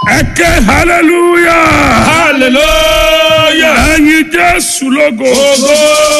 ẹ ké hallelujah hallelujah. ẹyin jésù lógo Ògo.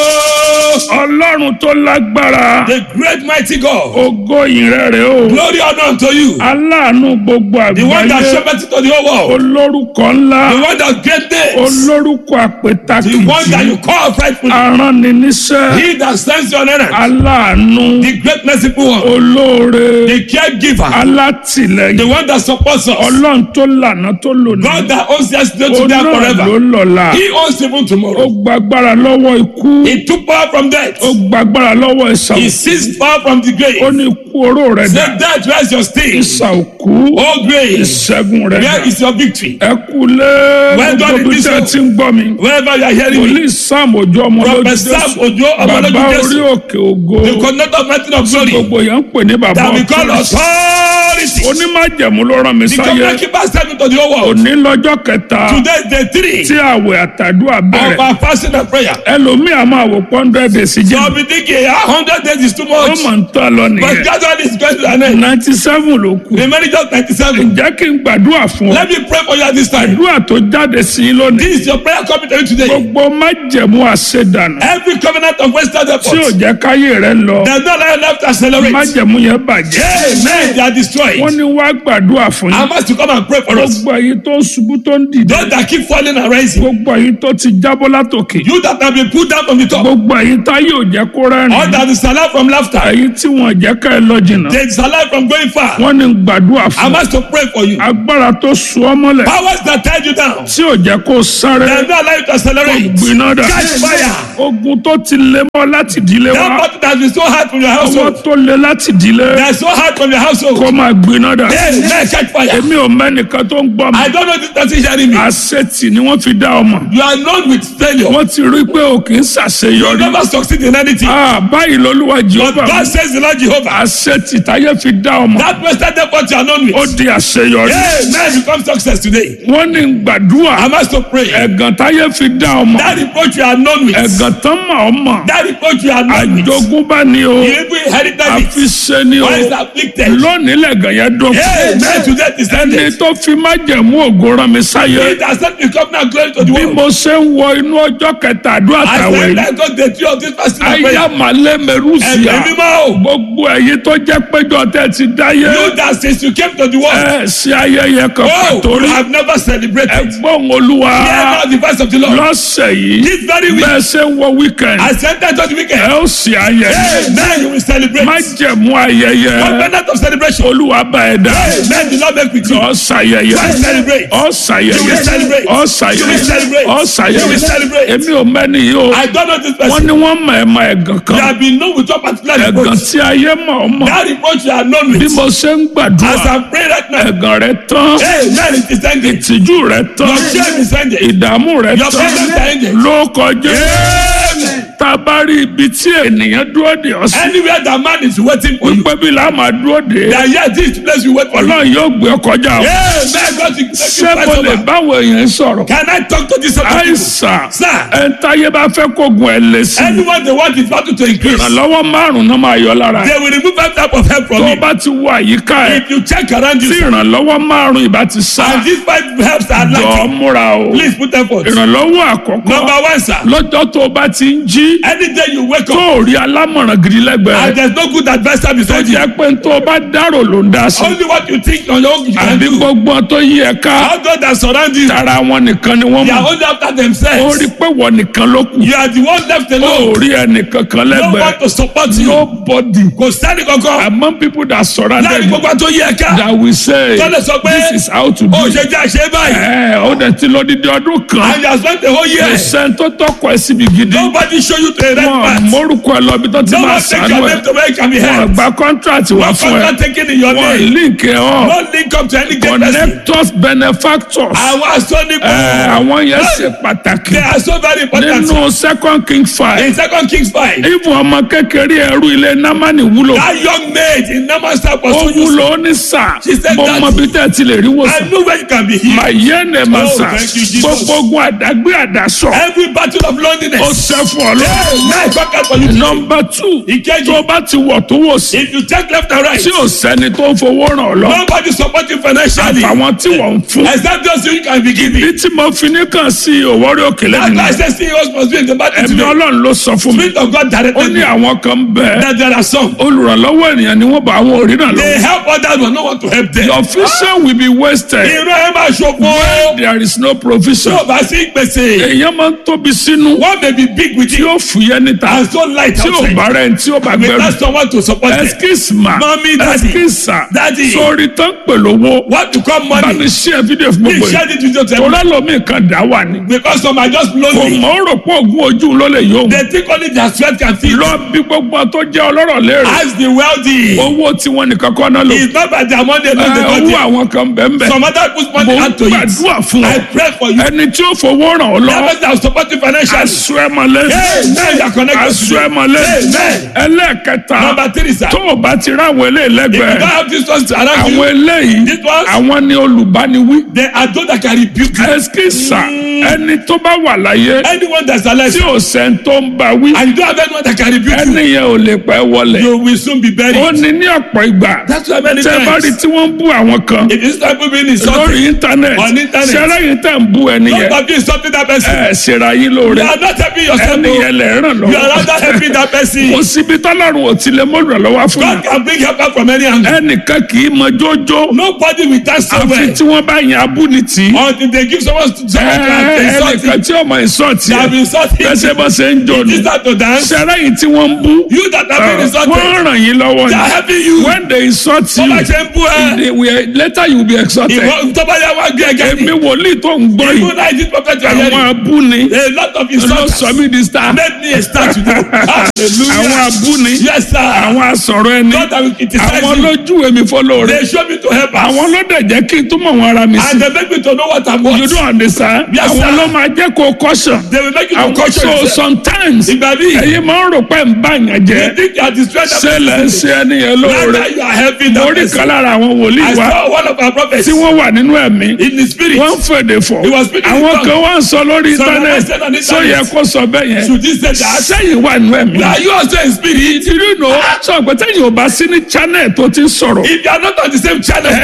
ọlọ́run tó lágbára The great mighty God. ògo ìrẹ̀rẹ̀ o Glory honor unto you. aláàánú gbogbo The one that àgbáyé shepherded to the whole world. olórúkọ ńlá The one that gave names. olórúkọ The one that àpètàkìjì you call rightfully. arániníṣẹ́ He that stands on errand. aláàánú The great merciful one. olóore The caregiver. alátìlẹ́yìn The one that supports us. ọlọ́run tó lànà tó lòní God that owns yesterday, today, and onáà ló forever. lọ́la He owns even ó tomorrow. gbàgbára lọ́wọ́ ikú He took power from death. ó gbàgbára lọ́wọ́ ìsà He òkú seized power from the ó grave. ní ikú oró rẹ̀ dà Say death, where's your sting? ìsà òkú Oh grave, ìṣẹ́gun rẹ̀ dà where is your victory? ẹ kú lé Well done, gbogbo bí tẹ́ Bishop. ti ń gbọ́ mi Wherever you are hearing me. wòlíì sam ojú ọmọ lójú Prophet Sam jésù Ojo bàbá Ọmọlójú orí Jésù. òkè ògo The conductor of mountain of glory. gbogbo yẹn ń pè ní bàbá That we call ọ̀tún authority. onímájẹ̀mú ló rán mi The sáyé covenant keeper sent me to the whole world. òní lọ́jọ́ kẹta Today is day three tí àwẹ̀ àtàdúrà of bẹ̀rẹ̀ our fasting and prayer. ẹlòmíì a máa wò pọ́ńdẹ́ dè sí So jẹ́ I'll be thinking, a hundred days is too ó much. mọ̀ ń tọ́ lọ But nìyẹn gradually it's going to an end. ninety seven ló kù Remaining just ninety-seven. jẹ́ kí n gbàdúrà fún ọ Let me pray for you at this time. àdúrà tó jáde sí i lónìí This is your prayer coming to you today. gbogbo májẹ̀mú àṣedànù Every covenant of Western tí ò effort. jẹ́ káyé rẹ lọ There's no life left to accelerate. májẹ̀mú yẹn bàjẹ́ Amen. They are destroyed. wọ́n ní wá gbàdúrà fún I yín must to come and pray for us. gbogbo èyí tó ń ṣubú tó ń dìde Those that keep falling and rising. gbogbo èyí tó ti jábọ́ látòkè You that have been put down from the top. gbogbo èyí tá yóò jẹ́ kó All rẹ́rìn that is alive from laughter. èyí tí wọ́n jẹ́ ká ẹ lọ jìnnà There is alive from going far. wọ́n ní gbàdúrà I fún must to pray for you. agbára tó sú ọ mọ́lẹ̀ Powers that tie you down. tí ò jẹ́ kó sáré They are not allowed to accelerate. gbiná dà Catch fire. ogun tó ti lé mọ́ láti ìdílé That wa battle that has been so hard from your ọwọ́ household. tó lé láti ìdílé They are so hard from your household. kó máa gbiná dà Hey, man, catch fire. èmi ò mẹ́nìkan tó ń gbọ́ mi I don't know this person hearing me. àṣetì ni wọ́n fi dá ọmọ You are known with failure. wọ́n ti rí pé o kì í You ṣàṣeyọrí never succeed in anything. Ah, báyìí lolúwa But jehova God says the Lord Jehovah. àṣetì táyé fi dá ọmọ That Western effort you are known ó with. di àṣeyọrí Hey, man, become success today. wọ́n ní gbàdúrà I must to pray. ẹ̀gàn táyé fi dá ọmọ That reproach you are known with. ẹ̀gàn tán mọ̀ ọ́ mọ̀ That reproach you are known with. àjogúnbá ni o You even inherited it. àfiṣe ni o Why is afflicted? lónìí lẹ̀gàn yẹn dún Hey, man, today is ẹni ended. tó fi májẹ̀mú ògo rán mi sáyé It has sent me covenant glory to the bí world. mo ṣe ń wọ inú ọjọ́ kẹta àdúrà I tàwẹ̀ said yìí that God the tree of this fasting and prayer. ayámalẹ̀ mẹ́rùsíà Ẹ̀mí mímọ́ o. gbogbo ẹ̀yin tó jẹ́ péjọ tẹ́ ti dáyé You that since you came to the world. ẹ ṣe ayẹyẹ kan Oh, pàtó you rí have never celebrated. ẹgbọ́n olúwa Hear now the voice of the Lord. lọ́sẹ̀ yìí This very week. bẹ́ẹ̀ ṣe ń wọ wíkẹ̀ndì I sent that to the ẹ weekend. ó ṣe ayẹyẹ Amen. You will celebrate. májẹ̀mú ayẹyẹ Covenant of celebration. olúwa bá ẹ dá Amen. The Lord make with you. ọ ṣàyẹyẹ You will celebrate. ọ You ṣàyẹyẹ will celebrate. ọ You will ṣàyẹyẹ celebrate. ọ You will ṣàyẹyẹ celebrate. èmi ò mẹ́ni yìí o I don't know this wọ́n person. ní wọ́n mọ̀ ẹ́ mọ ẹ̀gàn You kan have been known with your particular ẹ̀gàn reproach. tí ayé mọ̀ ọ́ mọ̀ That reproach you are known bí with. mo ṣe ń As gbàdúrà I pray right now. ẹ̀gàn rẹ tán Amen. It is ended. ìtìjú rẹ tán Your shame is ended. ìdààmú rẹ Your tán problems are ended. ló kọjá Amen. tá a bá rí ibi tí ènìyàn dúró dè ọ́ sí Anywhere that man is waiting for you. wípé bí la máa dúró dè é That yes, this place you wait for you. ọlọ́run yóò gbé ọ kọjá o Amen. God will take you ṣé mo first lè over. báwo èèyàn sọ̀rọ̀ Can I talk to this sort of people? àìsàn Sir. ẹ̀ńtáyé bá fẹ́ kógun ẹ̀ lé sí i Anyone they want is battle to increase. ìrànlọ́wọ́ márùn-ún náà máa yọ lára ẹ̀ They will remove every type of help from tó o you. bá ti wo àyíká ẹ̀ If you check around you tí sir, ìrànlọ́wọ́ márùn-ún ìbá ti sá and these five helps are jọ lacking, múra o please put effort. ìrànlọ́wọ́ àkọ́kọ́ Number one, sir. lọ́jọ́ tó o bá ti ń jí Any day you wake tó up o rí alámọ̀ràn gidi lẹ́gbẹ̀ẹ́ and there's no good advisor tó beside you, jẹ́ pé tó o bá dárò ló ń dá sí only what you think on your own you can àbí do. gbogbo tó yí ẹ ká All those that surround you, tara wọn nìkan ni wọ́n they are mọ̀ only after ó themselves. rí pé wọ́n nìkan ló kù You are the one left ó alone. rí ẹnìkan kan No one lẹ́gbẹ̀ẹ́ to support you. nobody Kò sẹ́ni kankan. among people that surrounded Láàrin you gbogbo tó yí ẹ̀ka. that will say Tọ́lẹ̀ sọ pé this is how to do ó it. ṣe jẹ́ àṣẹ báyìí. ẹ ó dẹ̀ ti lọ dídí ọdún kan And you have spent the whole year. kò sẹ́ni tó tọkọ ẹ síbi gidi Nobody show you to a right wọn path. mórúkọ ẹ lọ bí tó ti No máa one take sànú your ẹ name to where it can be wọn heard. gba contract wá No fún ẹ contract taken in your wọn name. link ẹ hàn No link up to any great person. connectors benefactors Àwọn asọ́ni ẹ kò. àwọn yẹn ṣe pàtàkì They are so very important. nínú second king five In second Kings five. even ọmọ kékeré ẹrú ilé námánì wúlò That young maid in Naaman's house was ó so useful. wúlò ó ní sà She said mo that- mọ bí tẹ́ ẹ ti lè rí I wòsàn know where you can be healed. màyé ní ẹ̀ máa Oh, sà thank you, Jesus. gbogbo ogun àdágbé àdásọ Every battle of ó loneliness. ṣẹ́ fún ọ lónìí. Amen. Conquer for you. nọmba two Ìkejì. tó bá ti wọ̀ tó wò sí If you check left and right, tí ò sẹ́ni tó ń fowó ràn ọ́ lọ nobody support you financially. àfàwọn tí wọ́n ń fún Except those you can be giving. bí tí mo fi ní kàn sí òwòrí òkèlè That's why I nìyẹn say CEOs must be in the battle ẹ̀mí today. ọlọ́run ló sọ fún mi Spirit of God ó directed ní me àwọn kan bẹ́ẹ̀ that there are some. olùrànlọ́wọ́ ènìyàn ni wọ́n bá àwọn òrìnà lọ. They help others but no one to help them. your vision will be wasted Irú ẹ máa ṣòfò. when there is no Tí provision. o bá sí gbèsè, èèyàn máa ń tóbi sínú one may be big with tí you ó fúyẹ́ níta and so light tí ò outside. bá rẹ̀ tí ó bá Without gbẹrù. someone to support them. excuse ma Mommy, daddy. excuse sa Daddy. sórí tán pẹ̀lú owó What to come bá money? mi ṣe fídíò fún Please gbogbo share yìí this video to tó them. lálọ́mí kan dá wà ní. Because some are just kò lonely. mọ̀ ó rò pé oògùn ojú ló lè yóò. They think only their sweat can feed. lọ bí gbogbo tó jẹ́ ọlọ́rọ̀ léèrè Ask the wealthy. owó tí wọ́n nìkan kọ́ náà lò. It's not by their money alone they Ẹ, got owó it. àwọn kan bẹ́ẹ̀ bẹ́ẹ̀. Some other put money mo hand to it. gbàdúrà fún I ọ pray for you. ẹni tí ó fowó ràn ọ́ That lọ́wọ́ person that will support you financially. aṣọ ẹ mọ́lẹ̀ Amen. You are connected aṣọ to ẹ me. mọ́lẹ̀ Amen. ẹlẹ́ẹ̀kẹta Number three, sir. tó o bá ti rá àwọn eléyìí If you don't lẹ́gbẹ̀ẹ́ have this one around àwọn you, eléyìí This ones? àwọn ni olùbániwí they are those that can rebuke you. ẹsikísà ẹni tó bá wà láyé Anyone that's alive tí ò sẹ́ni tó ń bá wí and you don't have anyone that can rebuke you, ẹni yẹn ò lè pẹ́ wọlé you will soon be buried. ó ní ní ọ̀pọ̀ ìgbà That's why many tẹ́ bá rí times, tí wọ́n ń bú àwọn kan if you start being lórí insulted, íńtánẹ́ẹ̀tì On internet. ṣẹlẹ̀ yìí tẹ̀ ń bú ẹni yẹn don't stop insulting that person. ẹ̀ ṣèrà yín lóore You are not helping yourself. ẹni oh. yẹn lè ràn You are lọ́wọ́ rather helping that person. kò síbi tọ́lọ́run ò tilẹ̀ mọ́lùrọ̀ lọ́wọ́ fún God mi can bring help out from any angle. ẹnìkan kì í mọ jójó Nobody will dance so àfi well tí wọ́n bá yan abúnitì until they give someone to someone to insult ẹnìkan him. tí ọmọ ìsọ̀tì They have insulted him. bẹ́sẹ̀ bá ṣe ń jò ní He start to dance. ṣẹlẹ̀ yìí tí wọ́n ń bú You that have been insulted, wọ́n ràn yín lọ́wọ́ they are ni helping you. when they insult you Bọ́lá ṣe ń bú ẹ. they will- later you will be exalted Ìwọ tó bá yá wá gbé ẹgẹ́ èmi ni. wòlíì tó ń gbọ́ Even yìí I did prophet you are àwọn hearing. abúni A lot of ló insults sọ mí di star made me a star today. àwọn Hallelujah. abúni Yes, sir. àwọn asọ̀rọ̀ ẹni God that will criticize àwọn you. lójú èmi fọlọ́ rẹ̀ They show me to help us. àwọn ló dẹ̀ jẹ́ kí n túmọ̀ wọn ara mi sí And they make me to know what I'm you worth. don't understand Yes, àwọn sir. ló máa jẹ́ kó caution They will make you to àwọn question so yourself. sometimes Ìgbà míì, ẹ̀yin máa ń rò pé ń bá yàn you jẹ́ think you are destroying that ṣé lẹ́ ń person. ṣe ẹni yẹn lóore Rather you are helping that orí person. kan lára àwọn wòlíì I wa saw one of our prophets tí wọ́n wà nínú ẹ̀mí in the spirit. wọ́n ń fèdè fọ̀ He was speaking in àwọn tongues. kan wá ń sọ lórí Some internet are said on sọ yẹ internet. kó sọ bẹ́ẹ̀ yẹn Should he say that? sẹ́yìn wà nínú ẹ̀mí Are you also in spirit? ìdílé nù sọ pé tẹ́yìn ò bá sí ní channel tó ti ń sọ̀rọ̀ If you are not on the same channel,